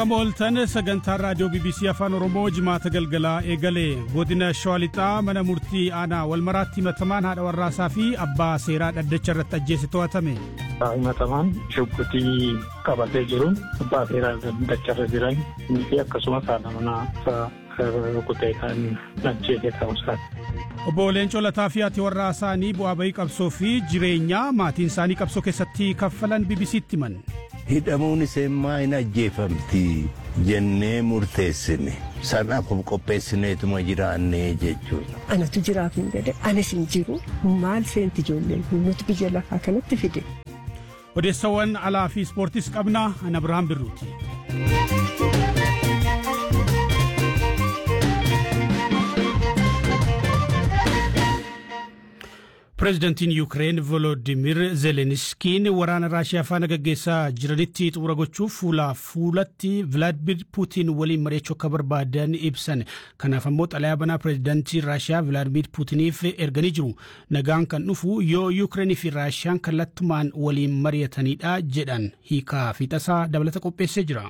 Akkam ooltan sagantaan raadiyoo BBC Afaan Oromoo jimaata galgalaa eegalee godina Shawaa Lixaa mana murtii aanaa walmaraatti himatamaan haadha warraasaa fi abbaa seeraa dhaddacha irratti ajjeese to'atame. Himatamaan shubbitii qabatee jiruun abbaa seeraa dhaddacha irra jiran fi akkasumas haadha manaa rukutee kan ajjeese ta'uusaati. Obbo Leencoo Lataa fi haati warraa isaanii bu'aa bahii qabsoo fi jireenyaa maatiin isaanii qabsoo keessatti kaffalan BBC'tti himan. hidhamuun isheemmaa hin ajjeefamti jennee murteessine sanaaf qopheessineetuma jiraannee jechuudha. Anatu jiraaf hin jedhe anis hin jiru maal seenti ijoolleen nuti biyya lafaa kanatti fide. Odeessawwan alaa fi ispoortiis qabna ana Birhaan Birruuti. Pireezidantiin Yuukireen Volodimir Zelenskiin waraana Raashiyaa faana gaggeessaa jiranitti xumura gochuuf fuula fuulatti Vilaadimir Puutiin waliin mari'achuu akka barbaadan ibsan. Kanaaf ammoo xalayaa banaa pireezidantii Raashiyaa Vilaadimir Puutiniif erganii jiru. Nagaan kan dhufu yoo Yuukireenii fi Raashiyaan kallattumaan waliin mari'atanidha jedhan hiikaa fi tasaa dabalata qopheessee jira.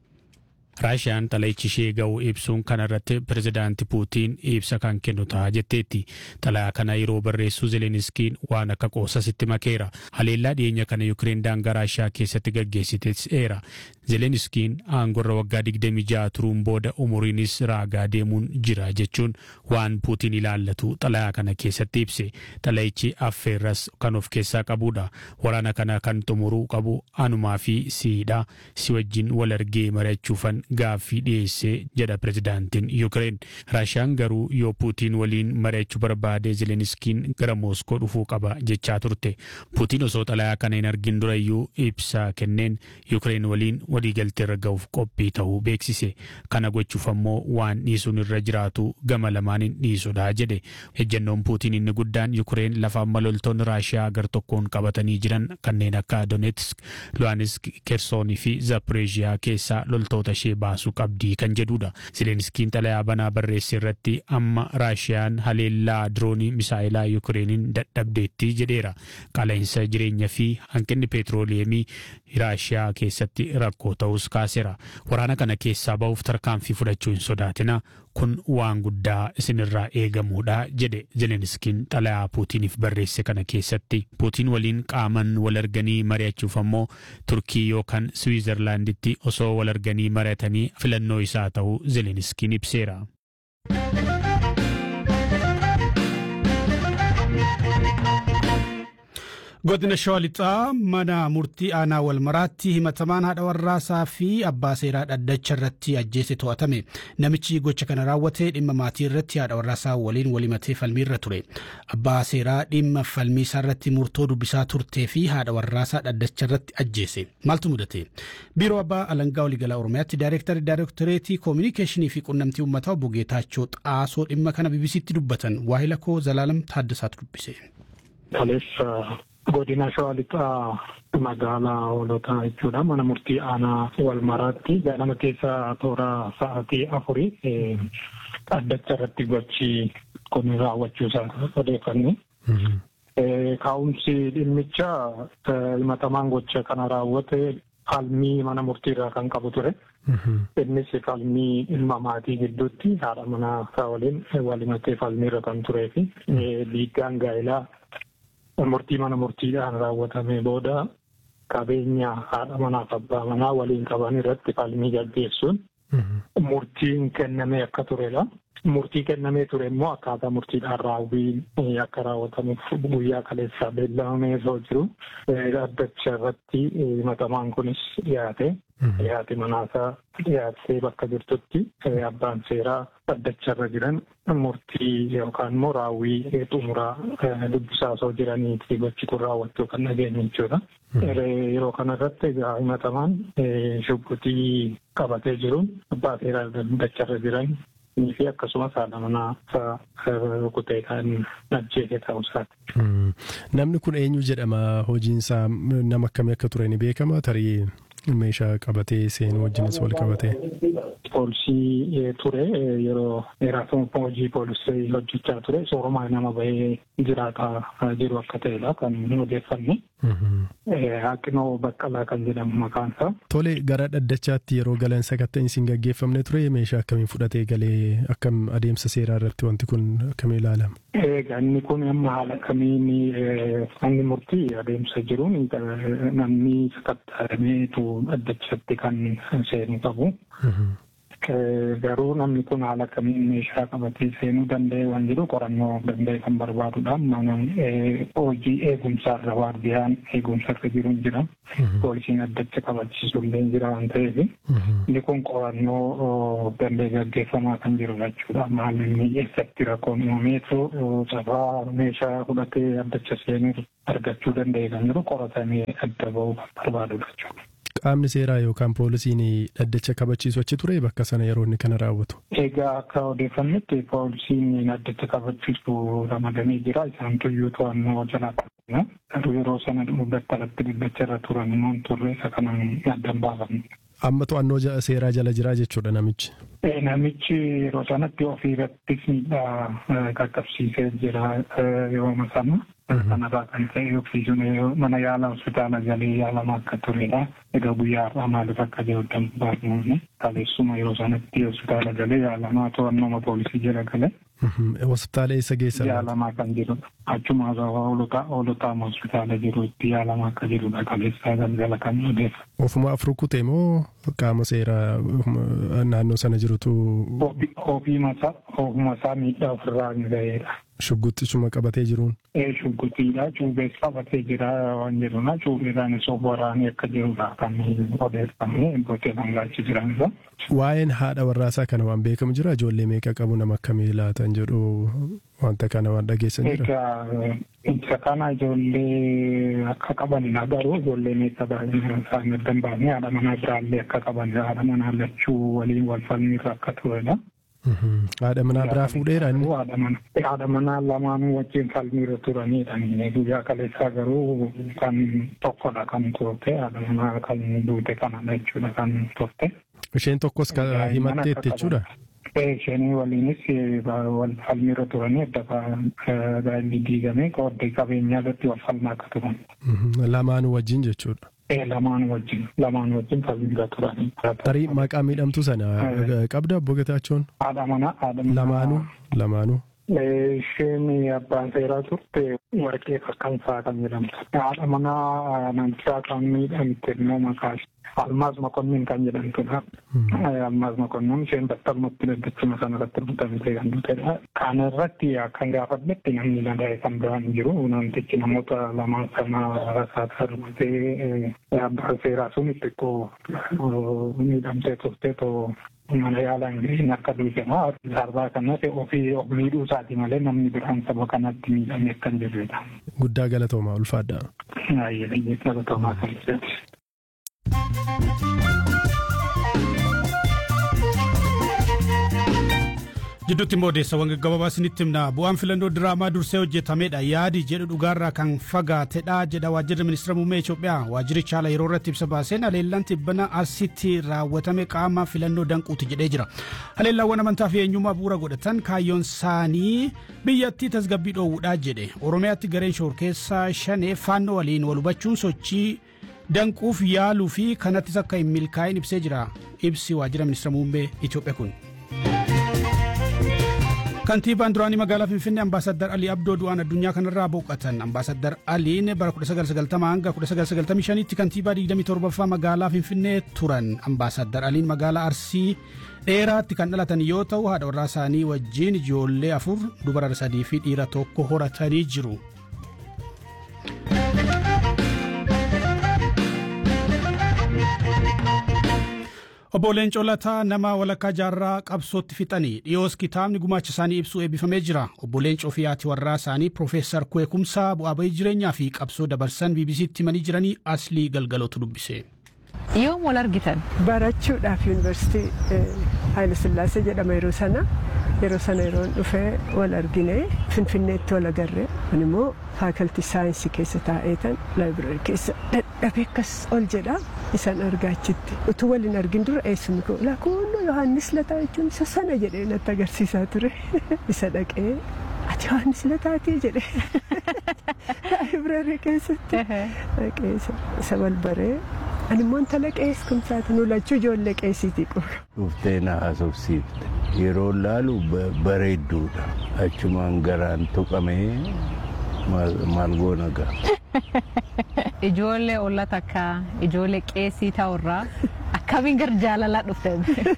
raashiyaan xalayichi ishee ga'u ibsuun kana irratti pirezidaanti puutiin ibsa kan kennu ta'a jetteetti xalayaa kana yeroo barreessu zeleniskiin waan akka qoosasitti makeera haleellaa dhiyeenya kana yukireen daangaa raashiyaa keessatti gaggeessiteera zeleniskiin aangorra waggaa 26 turuun booda umuriinis raagaa deemuun jira jechuun waan puutiin ilaallatu xalayaa kana keessatti ibse xalayichi affeerras kan of keessaa qabudha waraana kana kan xumuruu qabu anumaa fi siidha si wajjin wal argee mari'achuufan gaaffii dhiyeessee jedha pirezidaantiin yuukireen raashiyaan garuu yoo puutiin waliin mari'achuu barbaade zeleniskiin gara mooskoo dhufuu qaba jechaa turte puutiin osoo xalayaa kana hin argin durayyuu ibsa kenneen yuukireen waliin waliigaltee irra ga'uuf qophii ta'uu beeksise kana gochuuf ammoo waan dhiisuun irra jiraatu gama lamaaniin dhiisudha jedhe ejjennoon puutiin inni guddaan yuukireen lafa amma loltoonni raashiyaa gar tokkoon qabatanii jiran kanneen akka donetsk luhansk kersoonii fi zaporeeziyaa keessaa loltoota ishee baasuu qabdii kan jedhudha zelenskiin xalayaa banaa barreesse irratti amma raashiyaan haleellaa diroonii misaa'ilaa yuukireeniin dadhabdeetti jedheera qaala'insa jireenya fi hanqinni peetirooleemii raashiyaa keessatti rakkoo ta'us kaaseera waraana kana keessaa ba'uuf tarkaanfii fudhachuu hin sodaatina kun waan guddaa isinirraa eegamuudha jedhe zelenskiin xalayaa puutiniif barreesse kana keessatti puutiin waliin qaaman wal arganii mari'achuuf ammoo turkii yookaan swiizerlaanditti osoo wal arganii mari'atanii filannoo isaa ta'uu zelenskiin ibseera. godina shawaa lixaa mana murtii aanaa walmaraatti himatamaan haadha warraasaa fi abbaa seeraa dhaddacha irratti ajjeese to'atame namichi gocha kana raawwate dhimma maatii irratti haadha warraasaa waliin walimatee falmii irra ture abbaa seeraa dhimma falmii isaa irratti murtoo dubbisaa turtee fi haadha warraasaa dhaddacha irratti ajjeese maaltu mudate biiroo abbaa alangaa waliigalaa oromiyaatti daayireektarii daayireektoreetii koominikeeshinii fi qunnamtii uummataa obbo Geetaachoo xaasoo dhimma kana BBC'tti dubbatan waahila koo Zalaalam Taaddasaatu dubbise. godina shawaa lixaa magaalaa hoolotaa jechuudha mana murtii aanaa walmaraatti ganama keessa toora sa'aatii afurii dhaddacha irratti gochi kun raawwachuusaa odeeffanne. Kaa'umsi dhimmicha himatamaan gocha kana raawwate falmii mana murtiirraa kan qabu ture. Innis falmii dhimma maatii gidduutti haadha manaa waliin walimatee falmiirra kan turee fi dhiiggaan gaa'ilaa murtii mana murtiidhaan raawwatamee booda qabeenya haadha manaaf abbaa manaa waliin qaban irratti falmii gaggeessuun murtiin kennamee akka turedha. Murtii kennamee ture immoo akkaataa murtiidhaan raawwii akka raawwatamuuf guyyaa kaleessaa beellamamee osoo jiru dhaddacha irratti himatamaan kunis dhiyaate. Dhiyaate manaasaa dhiyaattee bakka jirtutti abbaan seeraa dhaddacha irra jiran murtii yookaan immoo raawwii xumuraa dubbisaa osoo jiraniiti gochi kun raawwachuu kan dhageenye jechuudha. Yeroo kanarratti egaa himatamaan shubbitii qabatee jiruun abbaa seeraa dhaddacha irra jiran fi akkasumas haadha manaa rukutee kan ajjeese ta'uusaati. Namni kun eenyu jedhama hojiinsaa nama akkamii akka ture ni beekama tarii meeshaa qabatee seenuu wajjinis wal qabatee. poolisii ture yeroo dheeraaf hojii poolisii hojjechaa ture soorumaa nama bahee jiraataa jiru akka ta'edha kan odeeffanne. Haqinoo Baqqalaa kan jedhamu maqaan isaa. Tole gara dhaddachaatti yeroo galan sakatta'insi hin gaggeeffamne ture meeshaa akkamiin fudhatee galee akkam adeemsa seeraa irratti wanti kun akkamiin ilaalama? Egaa inni kun amma haala kamiin manni murtii adeemsa jiruun namni sakatta'ameetu dhaddachatti kan seenu qabu. Garuu namni kun haala kamiin meeshaa qabatee seenuu danda'e waan jiru qorannoo danda'e kan barbaadudha. Mana hojii eegumsaarra waardiyaan eegumsarra jiru jira. Poolisiin addacha qabachiisu illee jira waan ta'eef. Inni kun qorannoo danda'e gaggeeffamaa kan jiru jechuudha. Maalumni eessatti rakkoon uumameetu sabaa meeshaa fudhatee addacha seenuu argachuu danda'e kan jiru qoratamee adda ba'uu kan barbaadudha jechuudha. Qaamni seeraa yookaan poolisiin dhaddacha kabachiisu achi ture bakka sana yeroo inni kana raawwatu. Egaa akka odeeffannetti poolisiin dhaddacha kabachiisu ramadamee jira. Isaan tuyyuu to'annoo jalaa qabna. Garuu yeroo sana battalatti dhaddacha irra turan immoo turre isa kanaan addan baafamne. Amma to'annoo seeraa jala jira jechuudha namichi. Namichi yeroo sanatti ofii irrattis miidhaa qaqqabsiisee jira yeroo sana. Kanarraa kan ta'e oksijiin mana yaala hospitaala galee yaalamaa akka turedha. Egaa guyyaa har'aa maaliif akka jiru baafnumne kaleessuma yeroo sanatti hospitaala galee yaalamaa to'annooma poolisii jala galee. Hospitaala eessa geessa? Yaalamaa kan jirudha. Achuma hoolotaa hospitaala jiru itti yaalamaa akka jirudha kaleessaa galgala kan odeessa. Ofuma afur kutee moo qaama seeraa naannoo sana jirutu? Ofuma isaa miidhaa ofirraa hin ga'eedha. Shugguxxisuma qabatee jiruun. Ee shugguxiidha. Cuubees qabatee jira waan jedhuna. Cuubeedhaanis of waraanee akka jirudha kan odeeffamee bootee dhangaachi jiranidha. Waa'een haadha warraasaa kana waan beekamu jira ijoollee meeqa qabu nama akkamii laatan jedhu wanta kana waan dhageessan jira. Egaa isa kana ijoollee akka qabanidha garuu ijoollee meeqa baay'inaan isaan adda hin baafne haadha manaa biraallee akka qabanidha. Haadha manaa lachuu waliin wal falmiirra akka turedha. Haadha manaa biraa fuudheera inni. Haadha manaa lamaanuu wajjin falmiirra turanidha. Guyyaa kaleessaa garuu kan tokkodha kan turte haadha manaa kan duute kanadha jechuudha kan turte. Isheen tokkos himatteetti jechuudha. Isheen waliinis wal falmiirra turanii adda baay'inni diigame qooddee qabeenyaa irratti wal falmaa akka turan. Lamaanuu wajjin jechuudha. Lamaan wajjin lamaan wajjin falmiirra turanii. Tarii maqaa miidhamtuu sana qabda obbo Getaachoon? Haadha manaa haadha manaa. Lamaanuu lamaanuu. Isheen abbaan seeraa turte warqee fakkansaa kan jedhamtu. Haadha manaa namichaa kan miidhamte immoo maqaa Almaaz Mokonnin kan jedhamtudha. Almaaz Mokonnin isheen battalumatti daddachuma sana irratti rukutamtee kan duutedha. Kana irratti akkan gaafadhetti namni nagahee kan biraan jiru namtichi namoota lamaan sana rasaasaa rukutee abbaan seeraa sun xiqqoo miidhamtee turte too mana yaalaan ga'een akka duutedha. Darbaa kanas ofii of miidhuu isaati malee namni biraan saba kanatti miidhame akka hin jirredha. Guddaa galatoomaa ulfaadha. Baay'ee galatoomaa kan jedhu. Jidduutti immoo odeessawwan gaggabaabaa isinitti himna bu'aan filannoo diraamaa dursee hojjetamedha yaadi jedhu dhugaarraa kan fagaatedha jedha waajjirri ministeera muummee Itoophiyaa waajjirichi haala yeroo irratti ibsa baaseen haleellaan tibbana asitti raawwatame qaama filannoo danquuti jedhee jira haleellaawwan amantaa fi eenyummaa bu'uura godhatan kaayyoon isaanii biyyattii tasgabbii dhoowwuudhaa jedhe oromiyaatti gareen shoorkeessaa shanee faannoo waliin wal hubachuun sochii danquuf yaaluu fi kanattis akka hin milkaa'in ibsee jira ibsi waajjira ministeera muummee Itoophiyaa kun. kantiibaan duraanii magaalaa finfinnee ambaasaddar alii abdoo du'aan addunyaa kanarraa boqotan ambaasaddar aliin bara 1990 hanga 1995 tti kantiibaa 27ffaa magaalaa finfinnee turan ambaasaddar aliin magaalaa arsii dheeraatti kan dhalatan yoo ta'u haadha warraa isaanii wajjiin ijoollee afur dubara sadii fi dhiira tokko horatanii jiru. obbo Leencoo Lataa nama walakkaa jaarraa qabsootti fixanii dhiyoos kitaabni gumaacha isaanii ibsuu eebbifamee jira obbo Leencoo fi haati warraa isaanii Profeesar Kweekumsaa bu'aa bahii jireenyaa fi qabsoo dabarsan BBC'tti himanii jiranii aslii galgalootu dubbise. Yoom wal argitan? Barachuudhaaf yuunivarsiitii Haayile Sillaasee jedhama yeroo sana yeroo sana yeroon dhufee wal argine Finfinneetti wal agarre kun immoo faakaltii saayinsii keessa taa'eetan laayibireerii keessa dadhabee akkas ol jedha isan argaachitti utuu waliin argin dura eessumni koo laakkoonnoo yohaannis lataa jechuun isa sana jedhee natti agarsiisaa ture isa dhaqee ati yohaannis lataatii jedhe laayibireerii keessatti dhaqee isa balbaree ani immoo intala qees kumsaati nu lachuu ijoollee qeesiitii qaba. Dhuftee na haasofsiifte yeroo laalu bareedduudha achumaan garaan tuqamee maal goona ga'a. Ijoollee olla takka ijoollee qeesii ta'urraa akkamiin gara jaalalaa dhufte?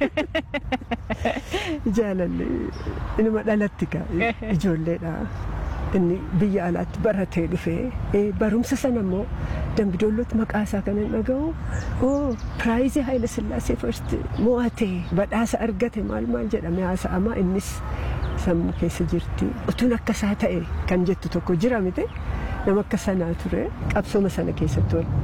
Jaalalli inuma dhalatti ka ijoolleedha. Inni biyya alaatti baratee dhufee barumsa sana immoo dambidollootti maqaa isaa kan hin dhaga'u oo piraayizii Haayila Sillaasee first mo'atee badhaasa argate maal maal jedhame haasa'ama innis sammuu keessa jirti. Utuun akka isaa ta'e kan jettu tokko jira miti nama akka sanaa ture qabsooma sana keessatti